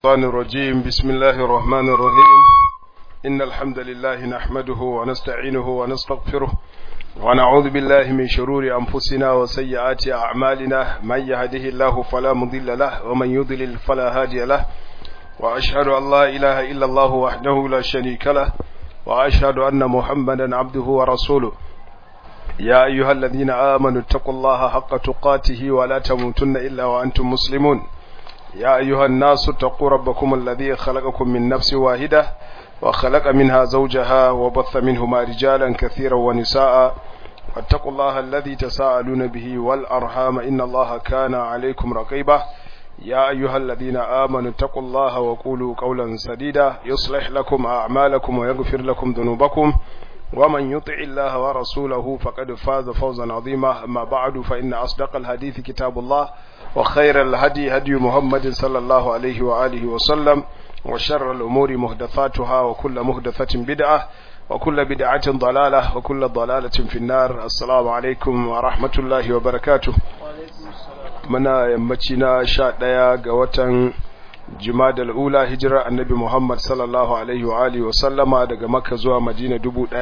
الشيطان الرجيم بسم الله الرحمن الرحيم إن الحمد لله نحمده ونستعينه ونستغفره ونعوذ بالله من شرور أنفسنا وسيئات أعمالنا من يهده الله فلا مضل له ومن يضلل فلا هادي له وأشهد أن لا إله إلا الله وحده لا شريك له وأشهد أن محمدا عبده ورسوله يا أيها الذين آمنوا اتقوا الله حق تقاته ولا تموتن إلا وأنتم مسلمون يا أيها الناس اتقوا ربكم الذي خلقكم من نفس واحدة وخلق منها زوجها وبث منهما رجالا كثيرا ونساء واتقوا الله الذي تساءلون به والأرحام إن الله كان عليكم رقيبا يا أيها الذين آمنوا اتقوا الله وقولوا قولا سديدا يصلح لكم أعمالكم ويغفر لكم ذنوبكم ومن يطع الله ورسوله فقد فاز فوزا عظيما أما بعد فإن أصدق الحديث كتاب الله وخير الهدي هدي محمد صلى الله عليه وآله وسلم وشر الأمور مهدثاتها وكل مهدثة بدعة وكل بدعة ضلالة وكل ضلالة في النار السلام عليكم ورحمة الله وبركاته منا يمتنا شاء ديا قوة jimadal ula hijirar annabi Muhammad sallallahu alaihi wa alihi wa sallama daga Makka zuwa Madina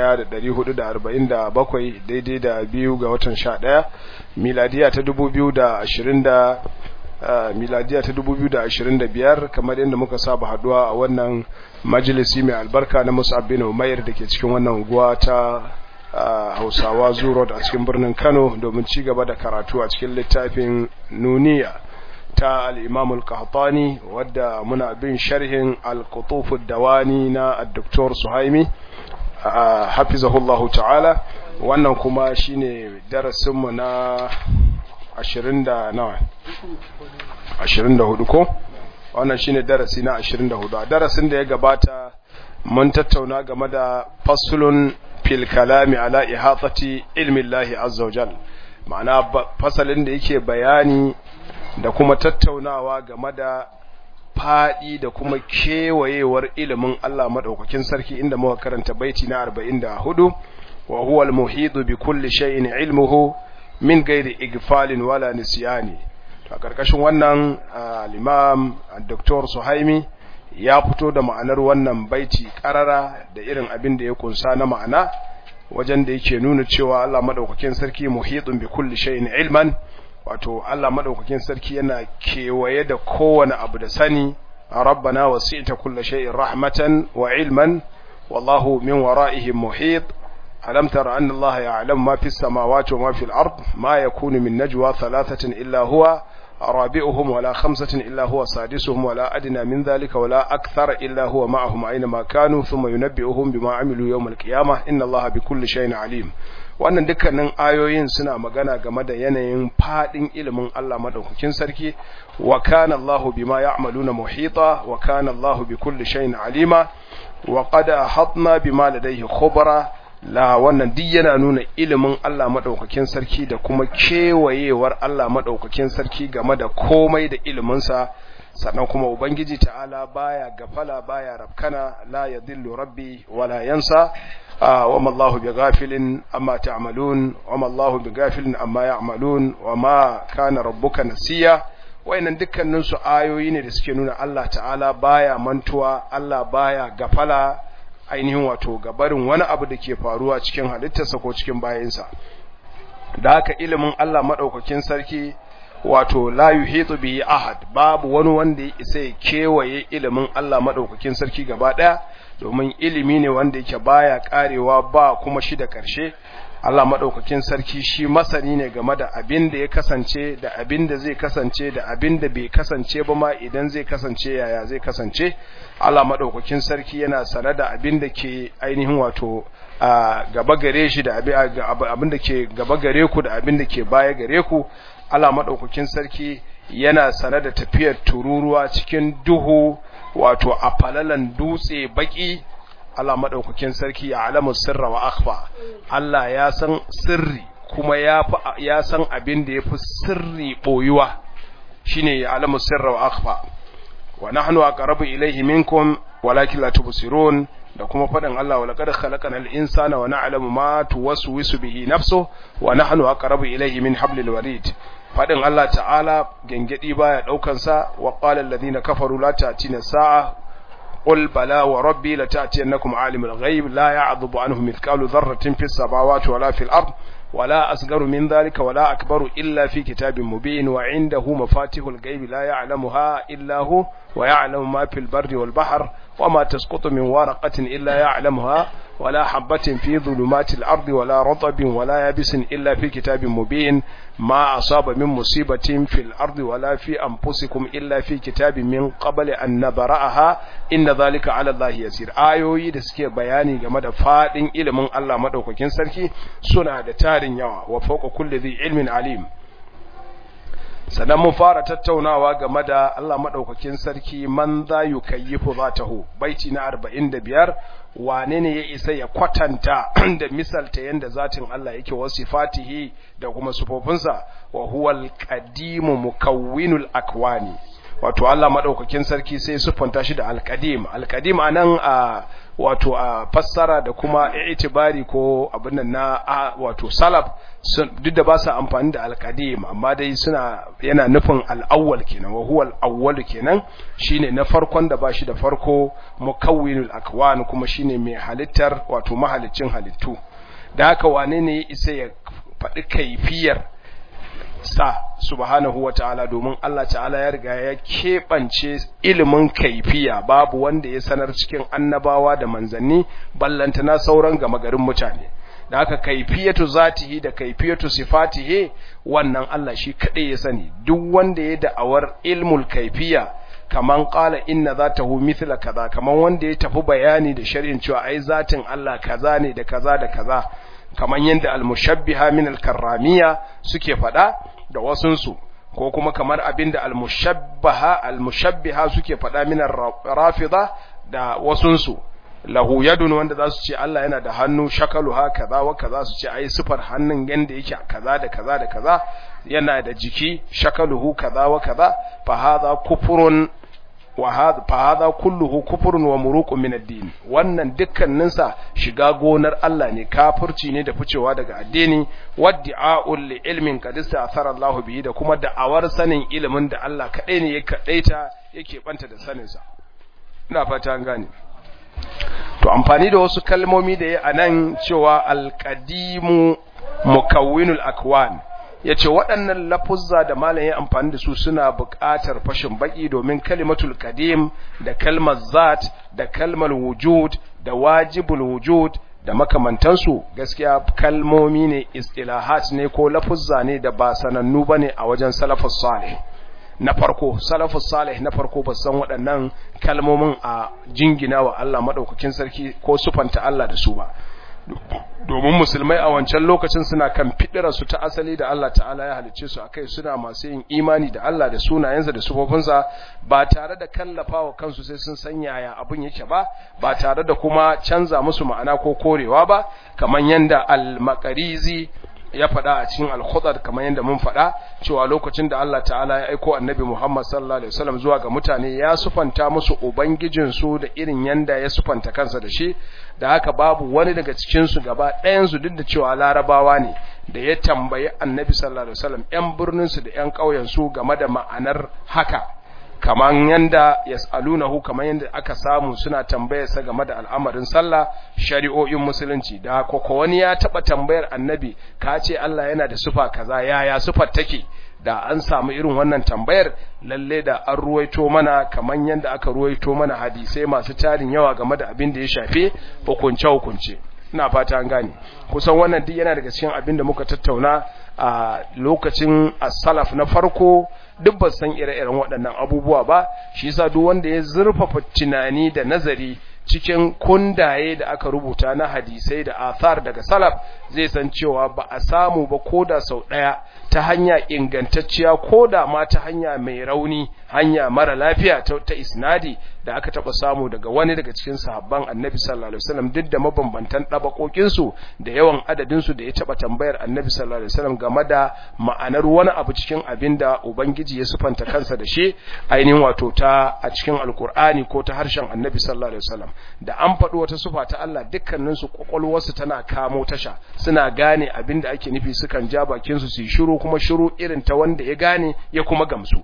1447 daidai da biyu ga watan 11 miladiya ta 2020 Uh, miladiya ta 2025 kamar yadda muka saba haduwa a wannan majalisi mai albarka na Mus'ab bin Umair dake cikin wannan unguwa ta uh, Hausawa Zuro a cikin birnin Kano domin ci gaba da karatu a cikin littafin Nuniya ta al-Imam al-Qahtani wadda muna bin sharhin al-Qutuf ad-Dawani na Dr. Suhaimi uh, hafizahullahu ta'ala wannan kuma shine darasin mu na ashirin da nawa ashirin da hudu ko wannan shine darasi na ashirin da hudu a darasin da ya gabata mun tattauna game da fasulun fil kalami ala ihatati ilmi Allah azza wajal ma'ana fasalin da yake bayani da kuma tattaunawa game da fadi da kuma kewayewar ilimin Allah madaukakin sarki inda muka karanta baiti na 44 wa huwa al-muhitu bi kulli shay'in ilmuhu min gairi igfalin wala nisiyani a karkashin wannan al-imam dr suhaimi ya fito da ma'anar wannan baiti karara da irin abin da ya kunsa na ma'ana wajen da yake nuna cewa Allah madaukakin sarki muhitun bi kulli shay'in ilman wato Allah madaukakin sarki yana kewaye da kowane abu da sani rabbana wasi'ta kulli shay'in rahmatan wa ilman wallahu min wara'ihim muhit ألم تر أن الله يعلم ما في السماوات وما في الأرض ما يكون من نجوى ثلاثة إلا هو رابعهم ولا خمسة إلا هو سادسهم ولا أدنى من ذلك ولا أكثر إلا هو معهم أينما كانوا ثم ينبئهم بما عملوا يوم القيامة إن الله بكل شيء عليم wannan dukkanin ayoyin suna magana game da yanayin fadin ilimin Allah madaukakin sarki wa kana Allah bima ya'maluna muhita wa kana Allah bikulli shay'in alima wa qad ahatna bima ladayhi khubra la wannan duk yana nuna ilimin Allah madaukakin sarki da kuma kewayewar Allah madaukakin sarki game da komai da iliminsa sannan kuma ubangiji ta'ala baya gafala baya rabkana la yadhillu rabbi wala yansa wa ma Allahu bighafilin amma ta'malun wa ma Allahu bighafilin amma ya'malun wa ma kana rabbuka nasiya wayannan dukkanin su ayoyi ne da suke nuna Allah ta'ala baya mantuwa Allah baya gafala ainihin wato gabarin wani abu da ke faruwa cikin halittarsa ko cikin bayansa da haka ilimin Allah maɗaukakin sarki wato la yuhitu bihi ahad babu wani wanda ya isa ya kewaye ilimin Allah maɗaukakin sarki gaba ɗaya domin ilimi ne wanda yake baya karewa ba kuma shi da ƙarshe Allah maɗaukakin sarki shi masani ne game da abin da ya kasance da abin da zai kasance da abin da bai kasance ba ma idan zai kasance yaya zai kasance Allah maɗaukakin sarki yana sane da abin da ke ainihin wato gaba gare shi da abin da ke gaba gare ku da abin da ke baya gare ku Allah maɗaukakin sarki yana sane da tafiyar tururuwa cikin duhu wato a falalan dutse baki Allah maɗaukakin sarki ya alamu sirra wa akhfa Allah ya san sirri kuma ya ya san abin da yafi sirri boyuwa shine ya alamu sirra wa akhfa wa nahnu aqrabu ilayhi minkum walakin la tubsirun da kuma faɗin Allah wa laqad khalaqnal insana wa na'lamu ma tuwaswisu bihi nafsuhu wa nahnu aqrabu ilayhi min hablil warid faɗin Allah ta'ala gengedi baya daukan sa wa qala alladhina kafaru la ta'tina sa'a قل بلى وربي لتأتينكم عالم الغيب لا يعذب عنه مثقال ذرة في السماوات ولا في الأرض ولا أصغر من ذلك ولا أكبر إلا في كتاب مبين وعنده مفاتيح الغيب لا يعلمها إلا هو ويعلم ما في البر والبحر وما تسقط من ورقة إلا يعلمها ولا حبة في ظلمات الأرض ولا رطب ولا يابس إلا في كتاب مبين ما أصاب من مصيبة في الأرض ولا في أنفسكم إلا في كتاب من قبل أن نبرأها إن ذلك على الله يسير آيوي da suke bayani game da fadin ilimin Allah madaukakin sarki suna da tarin yawa wa fawqa kulli dhi ilmin alim sannan mun fara tattaunawa game da Allah madaukakin sarki man za yukayyifu zatahu baiti na 45 wane ne ya isa ya kwatanta da misalta yanda zatin Allah yake wasifatihi da kuma sufofinsa wa huwal qadimu mukawwinul akwani wato Allah madaukakin sarki sai sufanta shi da alqadim alqadim anan a wato a fassara da kuma itibari ko abin nan na wato salaf duk da ba su amfani da alqadim amma dai suna yana nufin al-awwal kenan wa huwa al-awwal kenan shine na farkon da bashi da farko mukawwinul akwan kuma shine mai halittar wato mahalicin halittu da haka wane ne isa ya faɗi kaifiyar sa subhanahu wa ta'ala domin Allah ta'ala ya riga ya keɓance ilimin kaifiya babu wanda ya sanar cikin annabawa da manzanni ballantana sauran gama garin mutane da haka kaifiyatu zatihi da kaifiyatu sifatihi wannan Allah shi kaɗai ya sani duk wanda ya da'awar ilmul kaifiya kaman qala inna zatahu mithla kaza kaman wanda ya tafi bayani da shari'in cewa ai zatin Allah kaza ne da kaza da kaza kaman yanda al-mushabbiha min al-karramiyya suke fada da wasunsu ko kuma kamar abinda al-mushabbaha al-mushabbiha suke fada min ar-rafida da wasunsu lahu yadun wanda za su ce Allah yana da hannu shakalu ha kaza wa kaza su ce ai sifar hannun yanda yake kaza da kaza da kaza yana da jiki shakaluhu kaza wa kaza fa hadha kufrun wa hadha fa hadha kulluhu kufrun wa muruqun min ad-din wannan dukkanin sa shiga gonar Allah ne kafirci ne da ficewa daga addini waddi'a'ul li ilmin qad athara Allah bihi da kuma da'awar sanin ilimin da Allah kadai ne ya kadaita yake banta da sanin sa ina fata an gane to amfani da wasu kalmomi da ya anan cewa alqadimu mukawwinul akwan yace waɗannan lafuzza da malam ya amfani da su suna buƙatar fashin baki domin kalimatul qadim da kalmar zat da kalmar wujud da wajibul wujud da makamantansu gaskiya kalmomi ne istilahat ne ko lafuzza ne da ba sanannu bane a wajen salafus salih na farko salafus salih na farko ba san waɗannan kalmomin a jingina wa Allah madaukakin sarki ko sufanta Allah da su ba domin musulmai a wancan lokacin suna kan fidira su ta asali da Allah ta'ala ya halicce su akai suna masu yin imani da Allah da sunayensa da sufofinsa ba tare da kallafawa kansu sai sun san yaya abin yake ba ba tare da kuma canza musu ma'ana ko korewa ba kamar yanda al-maqarizi ya faɗa a cikin al-khudar kamar yadda mun faɗa cewa lokacin da Allah ta'ala ya aiko annabi Muhammad sallallahu alaihi wasallam zuwa ga mutane ya sufanta musu ubangijin su da irin yanda ya sufanta kansa da shi da haka babu wani daga cikin su gaba ɗayan su duk da cewa larabawa ne da ya tambayi annabi sallallahu alaihi wasallam ƴan birnin su da ƴan ƙauyen su game da ma'anar haka kaman yanda yas'alunahu kaman yanda aka samu suna tambayar sa game da al'amarin sallah shari'o'in musulunci da koko wani ya taba tambayar annabi ka ce Allah yana da sufa kaza yaya sufar take da an samu irin wannan tambayar lalle da an ruwaito mana kaman yanda aka ruwaito mana hadisai masu tarin yawa game da abin da ya shafe hukunce hukunce ina fata an gane kusan wannan duk yana daga cikin abin da muka tattauna a lokacin as-salaf na farko duk ba san ire-iren waɗannan abubuwa ba shi yasa duk wanda ya zurfafa tunani da nazari cikin kundaye da aka rubuta na hadisai da athar daga salaf zai san cewa ba a samu ba koda sau ɗaya ta hanya ingantacciya koda ma ta hanya mai rauni hanya mara lafiya ta, ta isnadi da aka taba samu daga wani daga cikin sahabban annabi sallallahu alaihi wasallam duk da mabambantan dabakokin su da yawan adadin su da ya taba tambayar annabi sallallahu alaihi wasallam game da ma'anar wani abu cikin abinda ubangiji ya sufanta kansa da shi ainihin wato ta a cikin alkur'ani ko ta harshen annabi sallallahu alaihi wasallam da an faɗi wata sufa ta Allah dukkanin su kwakwalwarsu tana kamo tasha suna gane abinda ake nufi sukan ja bakin su su yi shiru kuma shiru irin ta wanda ya gane ya kuma gamsu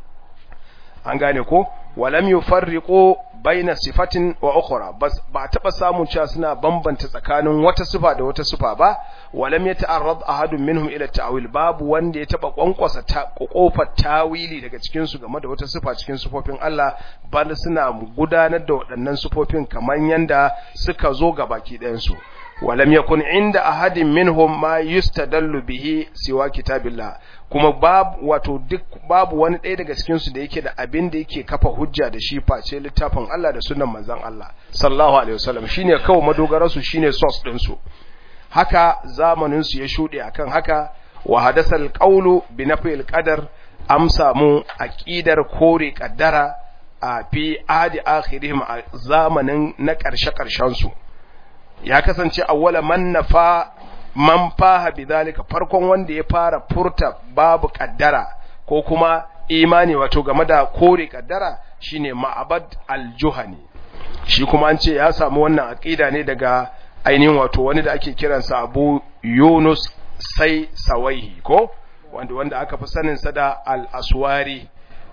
an gane ko walam yufarriqu baina sifatin wa ukhra bas ba taba samun cewa suna bambanta tsakanin wata sifa da wata sifa ba walam yata'arrad ahadun minhum ila ta'wil babu wanda ya taba kwankwasa ta kofar tawili daga cikin su game da wata sifa cikin sifofin Allah bal suna gudanar da waɗannan sifofin kamar yanda suka zo ga baki ɗayan su ولم يكن عند أحد منهم ما يستدل به سوى كتاب الله kuma babu wato duk babu wani ɗaya daga cikin su da yake da abin da yake kafa hujja da shi face littafin Allah da sunnan manzon Allah sallallahu alaihi wasallam shine kawai madogarar su shine source din su haka zamanin su ya shude akan haka wa hadasal qawlu bi nafil qadar am samu aqidar kore kaddara a fi adi akhirihim a zamanin na karshe karshen su ya kasance awwala man nafa man faha bidhalika farkon wanda ya fara furta babu kaddara ko kuma imani wato game da kore kaddara shine ma'abad al-juhani shi kuma an ce ya samu wannan aqida ne daga ainihin wato wani da ake kiransa Abu Yunus sai Sawaihi ko wanda wanda aka fi sanin sa da al-Aswari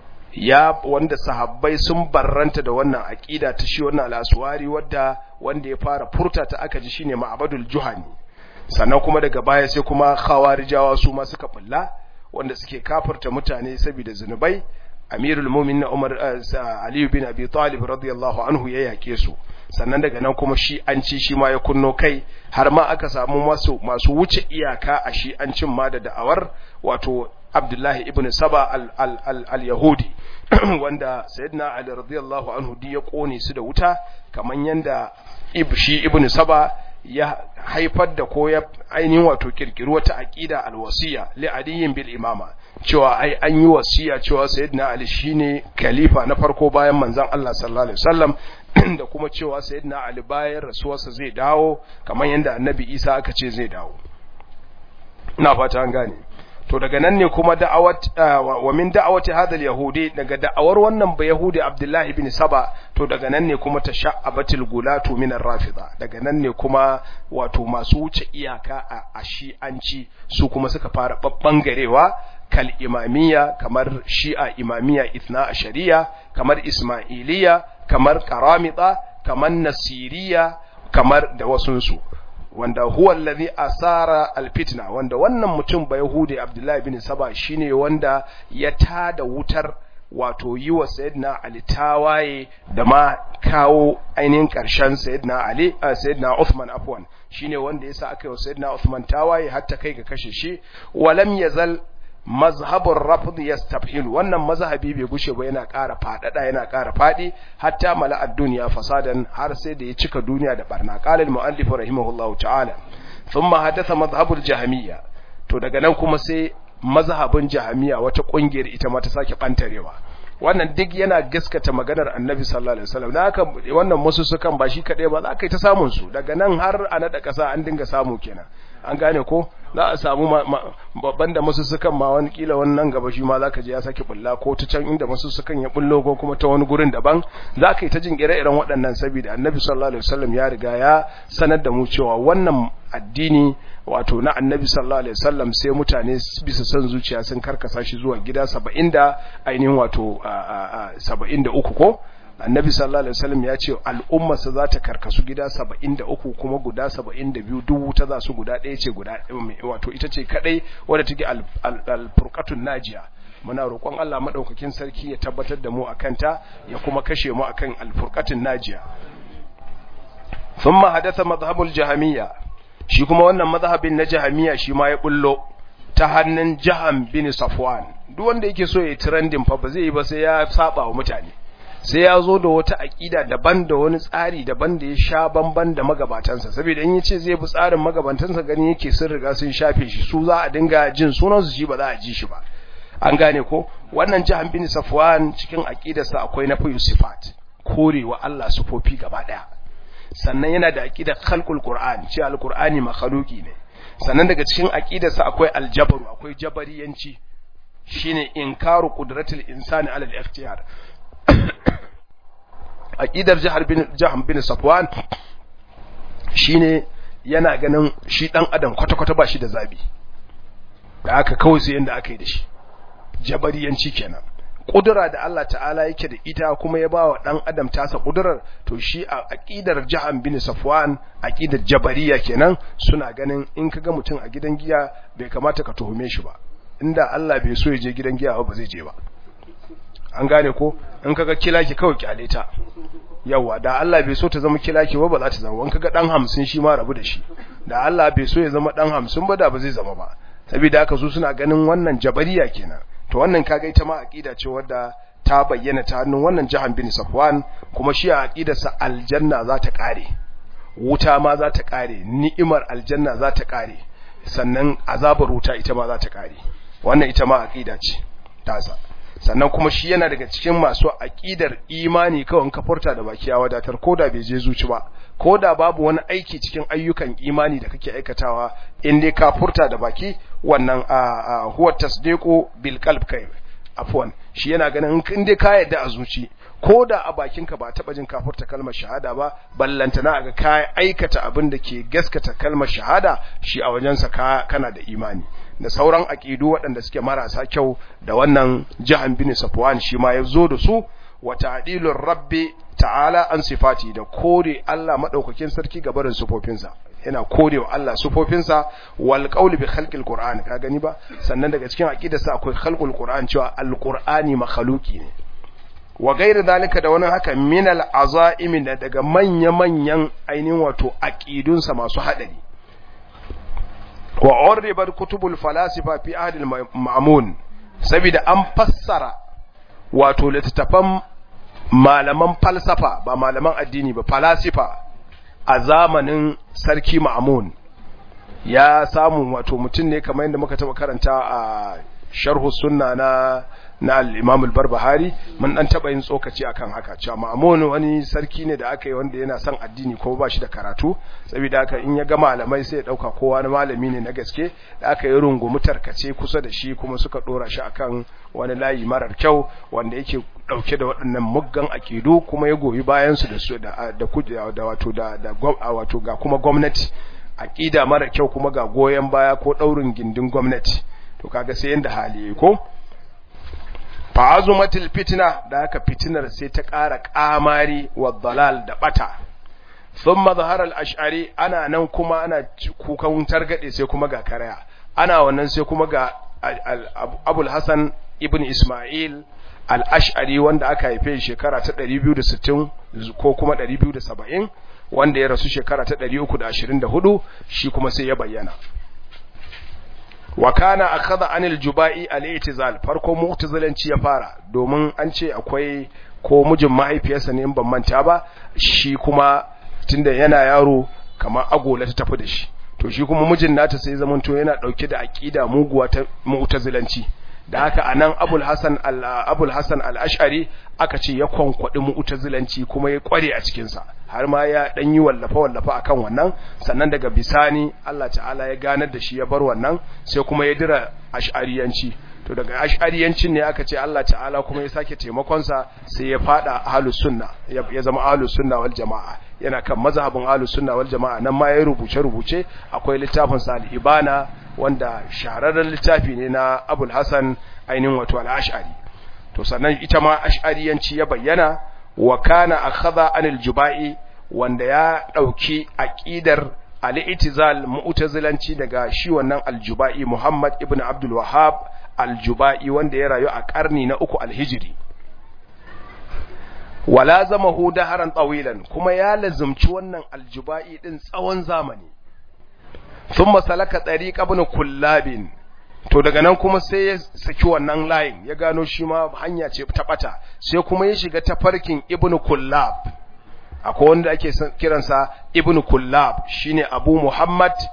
ya wanda sahabbai sun barranta da wannan aqida ta shi wannan al-Aswari wanda wanda ya fara furta ta aka ji shine Ma'abadul Juhani sannan kuma daga baya sai kuma khawarijawa su ma suka bulla wanda suke kafirta mutane saboda zinubai Amirul Mu'minin Umar Ali bin Abi Talib radiyallahu anhu ya yake su sannan daga nan kuma shi an ci shi ma ya kunno kai har ma aka samu masu masu wuce iyaka a shi an cin ma da da'awar wato Abdullahi ibn Saba al-Yahudi wanda Sayyidina Ali radiyallahu anhu di ya kone su da wuta kaman yanda shi ibn Saba ya haifar da ko ya ainihin wato kirkiri wata aqida al-wasiya li aliyin bil imama cewa ai an yi wasiya cewa Sayyidina Ali shine khalifa na farko bayan manzon Allah sallallahu alaihi wasallam da kuma cewa Sayyidina Ali bayan rasuwarsa zai dawo kaman yanda Annabi Isa aka ce zai dawo ina fata an gane to daga nan ne kuma da'awat wa min da'awati hadha al-yahudi daga da'awar wannan ba yahudi Abdullah ibn Saba to daga nan ne kuma tasha'abatil gulatu min ar-rafida daga nan ne kuma wato masu wuce iyaka a shi'anci su kuma suka fara babbangarewa kal imamiyya kamar shi'a imamiyya ithna ashariya kamar ismailiya kamar karamita kamar nasiriya kamar da wasunsu wanda huwa allazi asara alfitna wanda wannan mutum ba yahudi abdullahi bin saba shine wanda ya tada wutar wato yi wa sayyidina ali tawaye da ma kawo ainihin karshen sayyidina ali sayyidina uthman afwan shine wanda yasa aka yi wa sayyidina uthman tawaye har ta kai ga kashe shi walam yazal mazhabun rafd yastafhil wannan mazhabi bai gushe ba yana ƙara fadada yana ƙara fadi hatta mala'ad duniya fasadan har sai da ya cika duniya da barna qala al-muallif rahimahullahu ta'ala thumma hadatha mazhabul jahmiyya to daga nan kuma sai mazhabin jahmiyya wata kungiyar ita ma ta sake bantarewa wannan duk yana gaskata maganar annabi sallallahu alaihi wasallam da haka wannan musu sukan ba shi kadai ba za ka yi ta samun su daga nan har a nada kasa an dinga samu kenan an gane ko za a samu babban da masu sukan ma wani kila wannan gaba shi ma zaka je ya saki bulla ko ta can inda masu sukan ya bullo ko kuma ta wani gurin daban zaka yi ta jin ire-iren waɗannan saboda annabi sallallahu alaihi wasallam ya riga ya sanar da mu cewa wannan addini wato na annabi sallallahu alaihi wasallam sai mutane bisa son zuciya sun karkasa shi zuwa gida 70 da ainihin wato 73 ko annabi sallallahu alaihi wasallam ya ce al'ummarsa za ta karkasu gida 73 kuma guda 72 duk wuta za su guda ɗaya ce guda wato ita ce kadai wadda take al-furqatun najiya muna roƙon Allah madaukakin sarki ya tabbatar da mu akan ta ya kuma kashe mu akan al-furqatun najiya thumma hadatha madhhabul jahamiyya shi kuma wannan madhhabin na jahamiyya shi ma ya bullo ta hannun jaham bin safwan duk wanda yake so ya trending fa ba zai yi ba sai ya saba wa mutane sai ya zo da wata aƙida daban da wani tsari daban da ya sha bamban da magabatansa saboda in yace zai bi tsarin magabatansa gani yake sun riga sun shafe shi su za a dinga jin sunan su shi ba za a ji shi ba an gane ko wannan jahan bin safwan cikin aqidarsa akwai na fayu sifat korewa Allah sufofi gaba daya sannan yana da aqidar khalqul qur'an cewa alqur'ani makhluqi ne sannan daga cikin aqidarsa akwai aljabaru akwai jabariyanci shine inkaru qudratul insani ala al-ikhtiyar aqidar jahar bin jahan bin safwan shine yana ganin shi dan adam kwata-kwata ba shi da zabi da aka kawai sai yanda aka yi da shi jabariyanci kenan kudura da Allah ta'ala yake da ita kuma ya ba wa dan adam tasa kudurar to shi a aqidar jahan bin safwan aqidar jabariya kenan suna ganin in kaga mutum a gidan giya bai kamata ka tuhume shi ba inda Allah bai so ya je gidan giya ba zai je ba an gane ko in kaga kilaki kawai kyale ta yawa da Allah bai so ta zama kilaki ba ba za ta zama wani kaga dan 50 shi ma rabu da shi da Allah bai so ya zama dan 50 ba da ba zai zama ba saboda haka su suna ganin wannan jabariya kenan to wannan kaga ita ma aqida ce wadda ta bayyana ta hannun wannan jahan bin Safwan kuma shi a aqidarsa aljanna za ta kare wuta ma za ta kare ni'imar aljanna za ta kare sannan azabar wuta ita ma za ta kare wannan ita ma aqida ce tasa sannan kuma shi yana daga cikin masu aƙidar imani kawai ka furta da baki ya wadatar koda bai je zuci ba koda babu wani aiki cikin ayyukan imani da kake aikatawa in dai ka furta da baki wannan huwa tasdiqu bil qalb kai afwan shi yana ganin in dai ka yadda a zuci koda a bakinka ba taba jin ka furta kalmar shahada ba ballantana ga ka aikata abin da ke gaskata kalmar shahada shi a wajensa ka kana da imani da sauran aqidu waɗanda suke marasa kyau da wannan jahan bin safwan shi ma ya zo da su wa ta'dilur rabbi ta'ala an sifati da kore Allah madaukakin sarki ga barin sufofinsa yana korewa Allah sufofinsa wal qawli bi khalqil qur'an ka gani ba sannan daga cikin aqidarsa akwai khalqul qur'an cewa alqur'ani makhluqi ne wa gairi zalika da wani haka min al azaimi daga manya manyan ainihin wato aqidunsa masu hadari wa urribat kutubul falasifa fi ahd al ma'mun saboda an fassara wato littattafan malaman falsafa ba malaman addini ba falasifa a zamanin sarki ma'mun ya samu wato mutum ne kamar yadda muka taba karanta a sharhu sunna na na al-Imam al-Barbahari mun dan taba yin tsokaci akan haka cewa Ma'mun wani sarki ne da aka yi wanda yana son addini kuma ba shi da karatu saboda haka in ya ga malamai sai ya dauka kowa na malami ne na gaske da aka yi rungumi tarkace kusa da shi kuma suka dora shi akan wani layi marar kyau wanda yake dauke da waɗannan muggan akidu kuma ya goyi bayan su da su da da da wato da da wato ga kuma gwamnati akida mara kyau kuma ga goyen baya ko daurin gindin gwamnati to kaga sai yanda hali ko fa'azumatil fitna da haka fitinar sai ta ƙara ƙamari wa dalal da bata thumma zahara al-ash'ari ana nan kuma ana kukan targade sai kuma ga karaya ana wannan sai kuma ga abul hasan ibn isma'il al-ash'ari wanda aka haife shekara ta 260 ko kuma 270 wanda ya rasu shekara ta 324 shi kuma sai ya bayyana wa kana akhadha anil juba'i al-i'tizal farko mu'tazilanci ya fara domin an ce akwai ko mijin mahaifiyarsa ne in ban manta ba shi kuma tunda yana yaro kamar agola ta tafi da shi to shi kuma mijin nata sai zamanto yana dauke da aqida muguwa ta mu'tazilanci da haka anan Abul Hasan al-Abul Hasan al-Ash'ari aka ce ya kwankwadi mu'tazilanci kuma ya kware a cikin sa har ma ya dan yi wallafa wallafa akan wannan sannan daga bisani Allah ta'ala ya ganar da shi ya bar wannan sai kuma ya dira ash'ariyanci to daga ash'ariyancin ne aka ce Allah ta'ala kuma ya sake taimakon sa sai ya fada ahlus sunna ya zama ahlus sunna wal jamaa yana kan mazhabin ahlus sunna wal jamaa nan ma ya rubuce rubuce akwai littafin sa al-ibana wanda shahararren littafi ne na Abul Hasan ainihin wato al-Ash'ari to sannan ita ma ash'ariyanci ya bayyana wa kana akhadha anil juba'i wanda ya dauki aqidar al-i'tizal mu'tazilanci daga shi wannan al-juba'i Muhammad ibn Abdul Wahhab al-juba'i wanda ya rayu a karni na uku al-hijri wala zamahu daharan tawilan kuma ya lazumci wannan al-juba'i din tsawon zamani thumma salaka tariq ibn kullabin to daga nan kuma sai ya saki wannan layin ya gano shi ma hanya ce ta bata sai kuma ya shiga tafarkin ibnu kullab akwai wanda ake kiransa ibnu kullab shine abu muhammad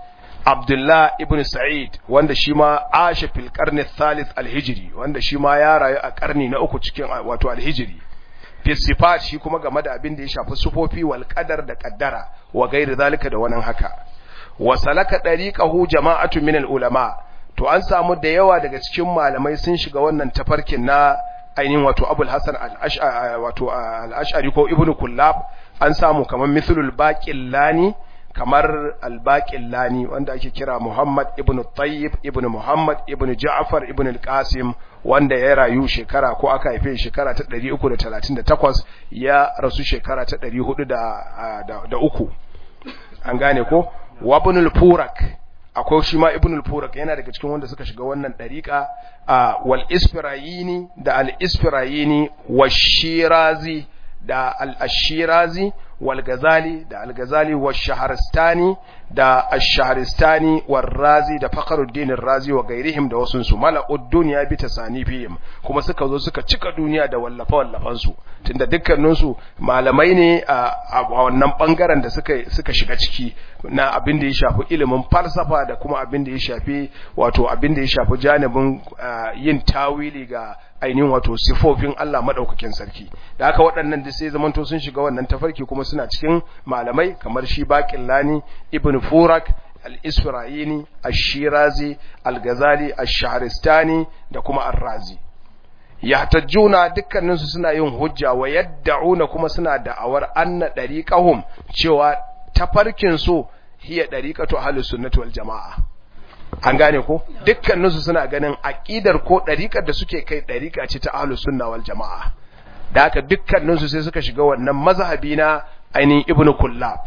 Abdullah ibn Sa'id wanda shi ma ashe fil qarni thalith al-hijri wanda shi ma ya rayu a karni na uku cikin wato al-hijri fi sifat shi kuma game da abin da ya shafi sufofi wal qadar da qaddara wa gairi zalika da wannan haka wa salaka dariqahu jama'atu min al-ulama to an samu da yawa daga cikin malamai sun shiga wannan tafarkin na ainihin wato Abul Hasan al-Ash'ari wato al-Ash'ari ko Ibn Kullab an samu kamar mithlul baqillani kamar al-baqillani wanda ake kira Muhammad ibn Tayyib ibn Muhammad ibn Ja'far ibn al-Qasim wanda ya rayu shekara ko aka haife shekara ta 338 ya rasu shekara ta 403 an gane ko wa ibn al-Furak akwai shi ma ibn al-Furak yana daga cikin wanda suka shiga wannan dariqa wal isfirayini da al-isfirayini wa shirazi da al-ashirazi wal gazali da al-gazali wa shaharistani da ash-shaharistani war razi da fakhruddin razi wa gairihim da wasun su mala'ud dunya bi tasanifihim kuma suka zo suka cika duniya da wallafa wallafan su tunda dukkanin su malamai ne a wannan bangaren da suka suka shiga ciki na abin da ya shafi ilimin falsafa da kuma abin da ya shafi wato abin da ya shafi janibin yin tawili ga ainihin wato sifofin Allah madaukakin sarki da haka waɗannan da sai zamanto sun shiga wannan tafarki kuma suna cikin malamai kamar shi Baqillani Ibn Furak Al-Isfirayini Ash-Shirazi Al-Ghazali Ash-Shahristani da kuma Ar-Razi yahtajjuna dukkaninsu suna yin hujja wa yad'una kuma suna da'awar anna dariqahum cewa tafarkin su hiya dariqatu ahlus sunnati wal jamaa an gane ko dukkaninsu suna ganin aqidar ko dariqar da suke kai dariqa ce ta ahlus sunna wal jamaa da haka dukkaninsu sai suka shiga wannan mazhabi na ainihin ibnu kullab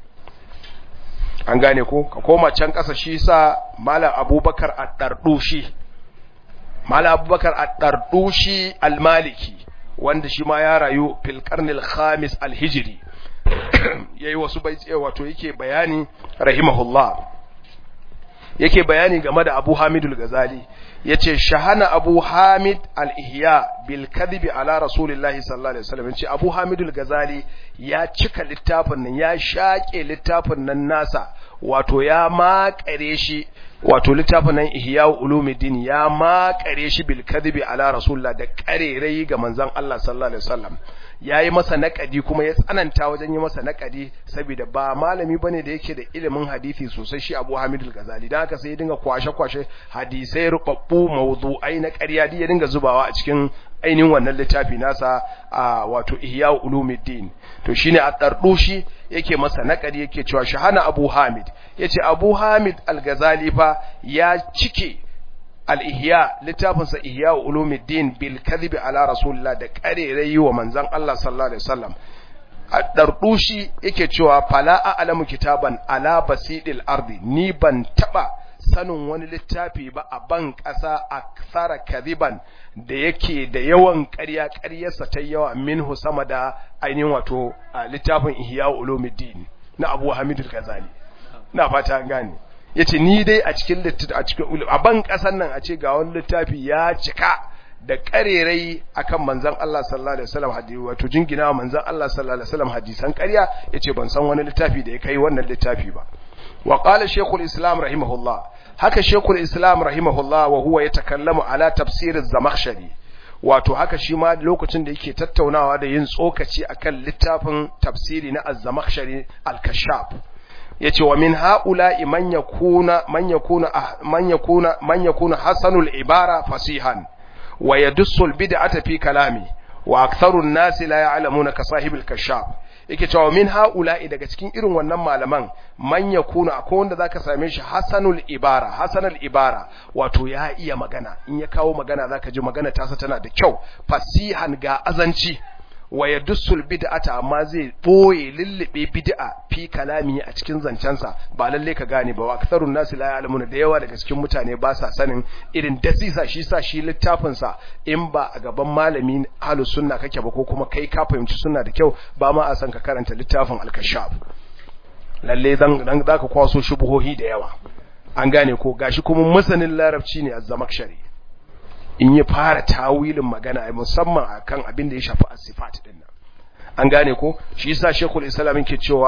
an gane ko ka koma can kasa shi sa malam abubakar ad-dardushi malam abubakar ad-dardushi al-maliki wanda shi ma ya rayu fil qarnil khamis al-hijri yayi wasu baiti wato yake bayani rahimahullah yake bayani game da Abu Hamid al-Ghazali yace shahana Abu Hamid al-Ihya bil kadhibi ala Rasulillahi sallallahu alaihi wasallam yace Abu Hamid al-Ghazali ya cika littafin nan ya shake littafin nan nasa wato ya makare shi wato littafin nan Ihya ulumuddin ya makare shi bil kadhibi ala Rasulillah da karerai ga manzon Allah sallallahu alaihi wasallam ya yi masa naƙadi kuma ya tsananta wajen yi masa naƙadi saboda ba malami bane da yake da ilimin hadisi sosai shi Abu Hamid al-Ghazali dan haka sai ya dinga kwashe-kwashe hadisai rubabbu mawdu'ai na ƙarya ya dinga zubawa a cikin ainihin wannan littafi nasa a wato Ihya Ulumuddin to shine a dardushi yake masa naƙadi yake cewa shahana Abu Hamid yace Abu Hamid al-Ghazali fa ya cike al-ihya littafinsa ihya ulumuddin bil kadhibi ala rasulillah da karerai wa manzon Allah sallallahu alaihi wasallam dardushi yake cewa fala a'lamu kitaban ala basidil ardi ni ban taba sanin wani littafi ba a ban ƙasa aksara kadhiban da yake da yawan ƙarya ƙaryarsa ta yawa minhu sama da ainihin wato littafin ihya ulumuddin na Abu Hamid al-Ghazali na fata an gane yace ni dai a cikin a cikin a ban kasan nan a ce ga wani littafi ya cika da karerai akan manzon Allah sallallahu alaihi wasallam hadisi wato jingina manzon Allah sallallahu alaihi wasallam hadisan ƙarya yace ban san wani littafi da ya kai wannan littafi ba wa qala shaykhul islam rahimahullah haka shaykhul islam rahimahullah wa huwa yatakallamu ala tafsir az-zamakhshari wato haka shi ma lokacin da yake tattaunawa da yin tsokaci akan littafin tafsiri na az-zamakhshari al-kashaf yace wa min haula'i man yakuna man yakuna man yakuna man yakuna hasanul ibara fasihan wa yadussu al-bid'ata fi kalami wa aktharu an-nas la ya'lamuna ka sahibul kashaf yake cewa min haula'i daga cikin irin wannan malaman man yakuna akwai wanda zaka same shi hasanul ibara hasanul ibara wato ya iya magana in ya kawo magana zaka ji magana tasa tana da kyau fasihan ga azanci wa yadussul bid'ata amma zai boye lullube bid'a fi kalami a cikin zancensa ba lalle ka gane ba wa aktharun nasi la ya'lamuna da yawa daga cikin mutane ba sa sanin irin dasisa shi sa shi littafin sa in ba a gaban malami ahlus sunna kake ba ko kuma kai ka fahimci sunna da kyau ba ma a san ka karanta littafin al-kashaf lalle dan dan zaka kwaso shubuhohi da yawa an gane ko gashi kuma masanin larabci ne az-zamakhshari in ya fara tawilin magana musamman akan abin da ya shafi as-sifat din nan an gane ko shi yasa shekul islam yake cewa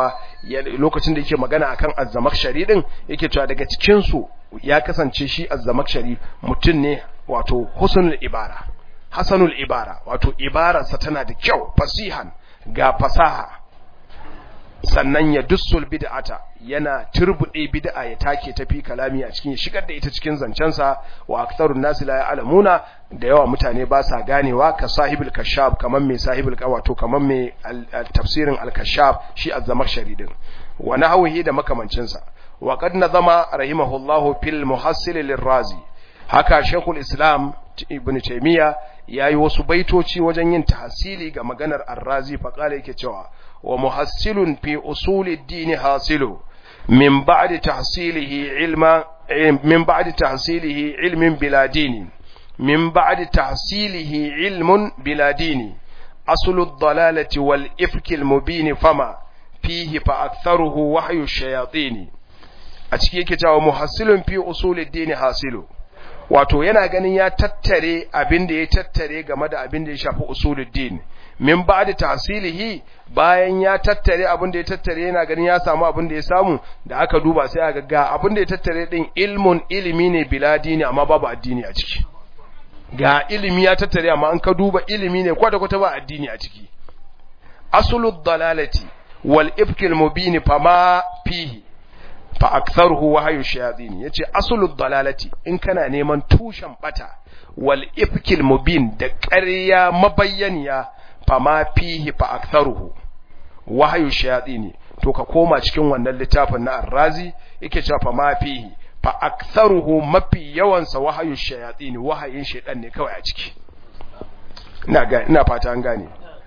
lokacin da yake magana akan azzamakshari din yake cewa daga cikin su ya kasance shi azzamakshari mutum ne wato husnul ibara hasanul ibara wato ibararsa tana da kyau fasihan ga fasaha sannan ya dussul bid'ata yana turbude bid'a ya take tafi kalami a cikin shigar da ita cikin zancensa wa aktharun nas la ya'lamuna da yawa mutane ba sa ganewa ka sahibul kashaf kaman mai sahibul wato kaman mai tafsirin al-kashaf shi az-zamakhshari din wa nahwihi da makamancin sa wa qad nazama rahimahullahu fil muhassil lirrazi haka shaykhul islam ibn taymiya yayi wasu baitoci wajen yin tahsili ga maganar ar-razi fa kala yake cewa wa muhassilun fi usuli ad-din hasilu min ba'di tahsilihi ilma min ba'di tahsilihi ilmin bila dini min ba'di tahsilihi ilmun bila dini aslu ad-dalalati wal ifki al-mubin fama fihi fa aktharuhu wahyu ash-shayatin a ciki yake cewa muhassilun fi usuli ad-din hasilu wato yana ganin ya tattare abin da ya tattare game da abin da ya shafi usuluddin min ba'da tahsilihi bayan ya tattare abin da ya tattare yana ganin ya samu abin da ya samu da aka duba sai aka ga abin da ya tattare din ilmun ilimi ne bila dini amma babu addini a ciki ga ilimi ya tattare amma an ka duba ilimi ne kwata kwata ba addini a ciki asulud dalalati wal ifkil mubin fama fihi fa aktharuhu wahyu shayatin yace asulud dalalati in kana neman tushen bata wal ifkil mubin da ƙarya mabayyaniya fa ma fihi fa aktharuhu wahyu shayatin to ka koma cikin wannan littafin na arrazi yake cewa fa ma fihi fa aktharuhu mafi yawan sa wahyu shayatin wahayin shaytan ne kawai a ciki ina ga ina fata an gane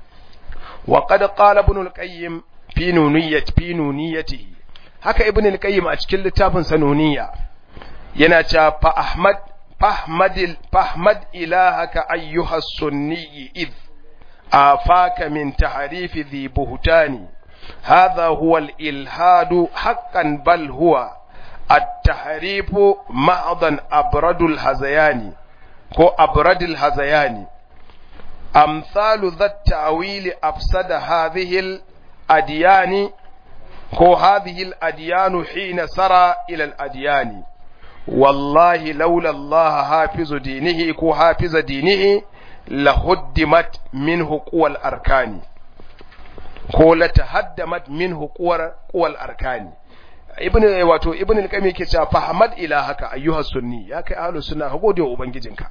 wa qad qala ibn al-qayyim fi nuniyati fi nuniyatihi haka ibn al-qayyim a cikin littafin sanuniya yana cewa fa ahmad fahmadil fahmad ilahaka ayyuha sunni id afaka min tahrifi dhi buhtani hadha huwa al-ilhad haqqan bal huwa at-tahrif ma'dan abradul hazayani ko abradul hazayani amsalu dhat ta'wil afsada hadhihi al-adyani ko hadhihi al-adyanu hina sara ila al-adyani wallahi laula Allah hafizu dinihi ko hafiza dinihi lahuddimat minhu quwal arkani ko la tahaddamat minhu quwar quwal arkani ibn wato ibn al-qayyim yake cewa fahamad ilahaka ayyuha sunni ya kai ahlus sunna ka gode wa ubangijinka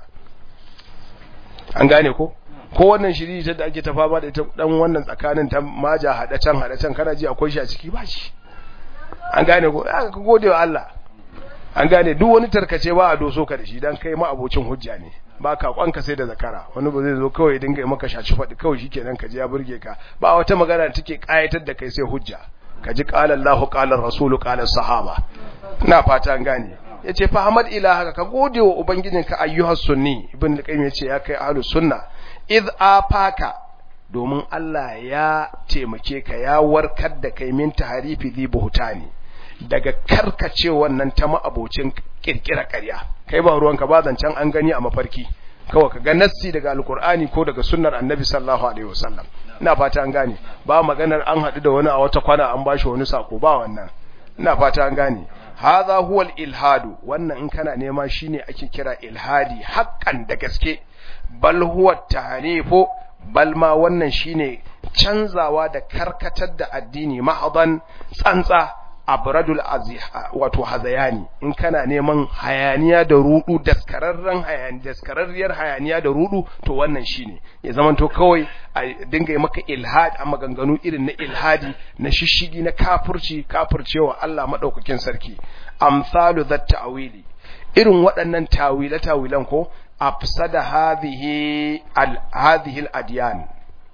an gane ko ko wannan shiri ta da ake ta fama da ita dan wannan tsakanin ta maja hada can hada can kana ji akwai shi a ciki ba shi an gane ko ka gode wa Allah an gane duk wani tarkace ba a doso ka da shi dan kai ma abocin hujja ne ba ka kwanka sai da zakara wani ba zai zo kawai dinga yi maka shaci faɗi kawai shikenan ka je ya burge ka ba wata magana da take kayatar da kai sai hujja ka ji qala Allah qala Rasul qala sahaba ina fata an gane yace fa hamad ilaha ka gode wa ubangijinka ayyuhas sunni ibn al-qayyim yace ya kai ahlus sunna id afaka domin Allah ya taimake ka ya warkar da kai min taharifi dhi buhtani daga karkace wannan ta ma'abocin kirkira ƙarya kai ba ruwanka ba zancen an gani a mafarki kawai ka ga nassi daga alkur'ani ko daga sunnar annabi sallallahu alaihi wasallam ina fata an gane ba maganar an haɗu da wani a wata kwana an bashi wani sako ba wannan ina fata an gane hadha huwa ilhadu wannan in kana nema shine ake kira ilhadi haqqan da gaske bal huwa tahrifu bal ma wannan shine canzawa da karkatar da addini mahadan tsantsa abradul aziha wato hazayani in kana neman hayaniya da rudu daskararren hayani daskararriyar hayaniya da rudu to wannan shine ya zamanto kawai a dinga yi maka ilhad a maganganu irin na ilhadi na shishigi na kafirci kafircewa Allah madaukakin sarki amsalu dhat ta'wili irin waɗannan tawila tawilan ko afsada hadhihi al hadhihi al adyan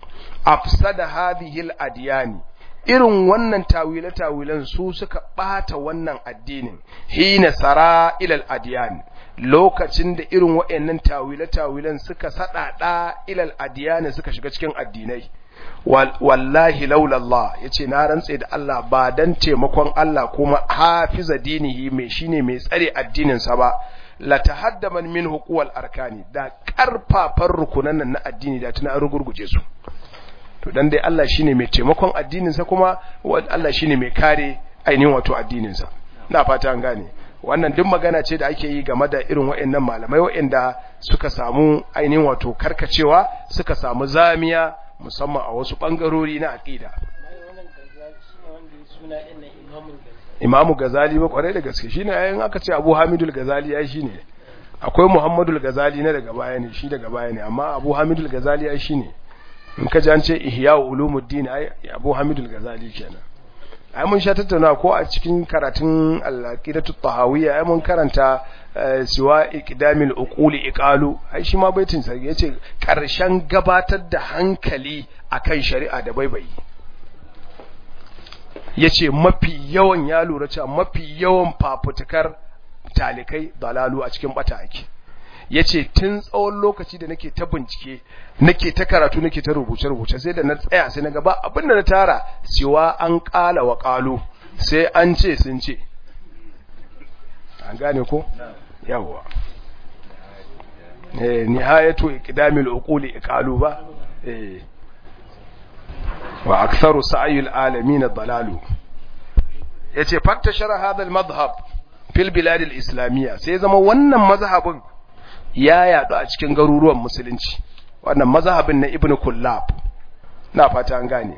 afsada hadhihi al adyani irin wannan tawile-tawilen su suka ɓata wannan addinin hina sara ilal adiyan lokacin da irin waɗannan tawile-tawilen suka saɗaɗa ilal adiyani suka shiga cikin addinai wallahi laulallah ya ce na rantse da Allah ba don taimakon Allah kuma hafiza dinihi mai shine mai tsare addininsa ba la tahaddaman min hukuwal arkani da ƙarfafan rukunan nan na addini da tuna rugurguje su to dan dai Allah shine mai taimakon addinin sa kuma Allah shine mai kare ainihin wato addinin sa ina fata an gane wannan duk magana ce da ake yi game da irin waɗannan malamai waɗanda suka samu ainihin wato karkacewa suka samu zamiya musamman a wasu ɓangarori na aƙida imamu gazali ba kwarai da gaske shine yayin aka ce abu hamidul gazali ya shi ne akwai muhammadul gazali na daga baya ne shi daga baya ne amma abu hamidul gazali ya shi ne in ka ji an ce ihya ulumuddin ai abu hamidul gazali kenan ai mun sha tattauna ko a cikin karatun al-aqidatu tahawiyya ai mun karanta siwa iqdamil uquli iqalu ai shi ma baitin sa yace karshen gabatar da hankali akan shari'a da baibayi yace mafi yawan ya lura cewa mafi yawan fafutukar talikai dalalu a cikin bata ake yace tun tsawon lokaci da nake ta bincike nake ta karatu nake ta rubuce rubuce sai da na tsaya sai naga ba abin da na tara siwa an kala wa qalu sai an ce sun ce an gane ko yawa eh nihayatu iqdamil uquli iqalu ba eh wa aktharu sa'yil alamin dalalu yace fattashara hadha al-madhhab fil bilad al-islamiyya sai zama wannan mazhabin ya yadu a cikin garuruwan musulunci wannan mazhabin na ibnu kullab na fata an gane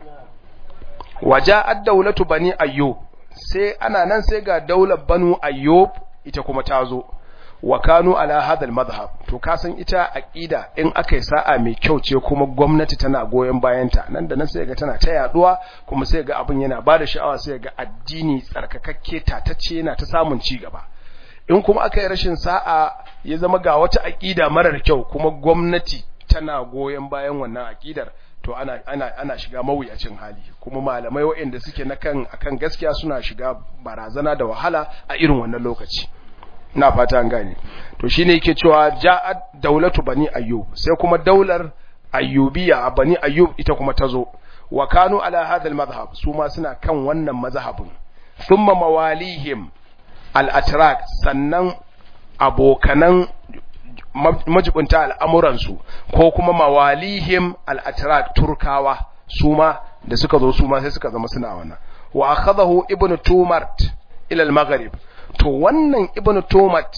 waja'at dawlatu bani ayyub sai ana nan sai ga daular banu ayyub ita kuma ta zo wa kanu ala hadal madhhab to ka san ita aqida in akai sa'a mai kyau ce kuma gwamnati tana goyen bayanta nan da nan sai ga tana ta yaduwa kuma sai ga abin yana bada sha'awa sai ga addini tsarkakakke tatacce yana ta samun ci gaba in kuma aka yi rashin sa'a ya zama ga wata aqida marar kyau kuma gwamnati tana goyen bayan wannan aqidar to ana ana ana shiga mawuyacin hali kuma malamai waɗanda suke na kan akan gaskiya suna shiga barazana da wahala a irin wannan lokaci ina fata an gane to shine yake cewa ja'at daulatu bani ayyub sai kuma daular ayyubiya a bani ayyub ita kuma tazo wa kanu ala hadha al su ma suna kan wannan mazhabin thumma mawalihim al-atrak sannan abokanan majibunta al'amuransu ko kuma mawalihim al-atrak turkawa su ma da suka zo su ma sai suka zama suna wannan wa akhadahu ibnu tumart ila al-maghrib to wannan ibnu tumat